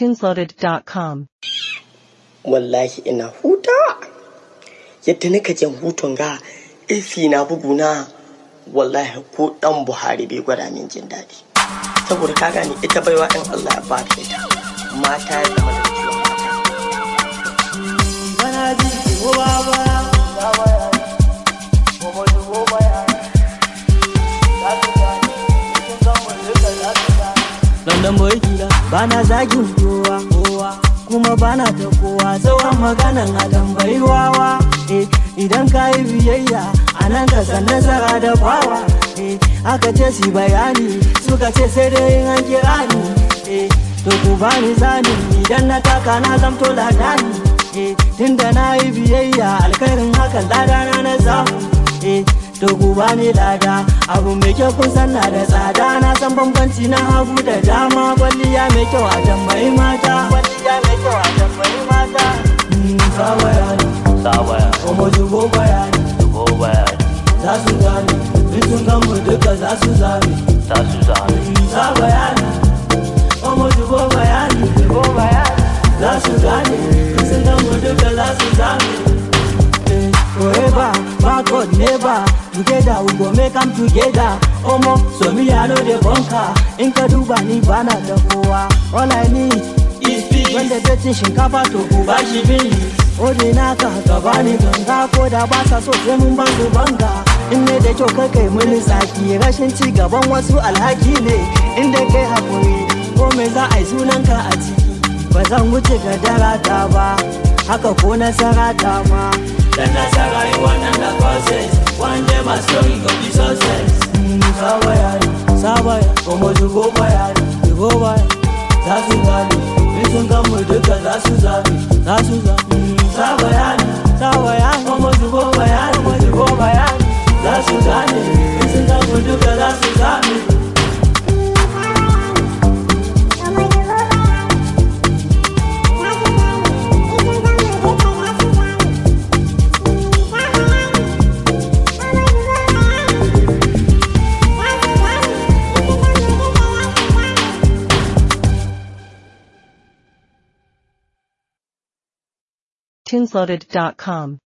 Tunesloaded.com. wallahi ina huta yadda nika jan hutun ga AC na buguna wallahi ko dan Buhari bai gwada min jin daɗi saboda ka gane ita baiwa in Allah ya ba ta ita mata ya zama da ciwon mata London boy kila bana zagin kowa kowa kuma bana ta kowa sauran maganan a tambayi wawa eh idan ka yi biyayya a nan ka san nasara da bawa eh aka ce su bayani suka ce sai dai in an kira ni eh to ku bani zani idan na taka na zamto ladani eh tunda na yi biyayya alkhairin hakan ladana na samu eh to ku bani lada abu mai kyau kun san na da tsada na san bambanci na hagu da dama kwalliya mai kyau a tambayi mata kwalliya mai kyau a tambayi mata Mm, sa bayani Sabaya, kuma zubo bayani dubo bayani, za su gane in sun gan mu duka za su zame za su zame. Mm, sa bayani kuma zubo bayani zubo bayani za su gane in sun gan mu duka za su zame Eh, forever, backward, never Together we go make am together Omo, so me I know the bunker In ka duba ni bana da kowa All I need is peace Wanda bai cin shinkafa to ku ba shi bili Ode naka ka bani ganga Ko da ba sa so sai mun ba su banga In ne da kyau kai kai mini tsaki Rashin ci gaban wasu alhaki ne Inda kai hakuri Ko me za a yi sunanka a ciki Ba zan wuce ga darata ba Haka ko nasara ta ma Dan nasara yi wannan da process One day my story go be success Mm, Sabaya Sabaya Kuma zugo bayani Zugo bayani Za su gane In sun gan mu duka za su zame Za su zame Mm, Sabaya Sabaya Kuma zugo bayani Kuma zugo bayani Za su gane In sun gan mu duka za su zame Tunesloaded.com.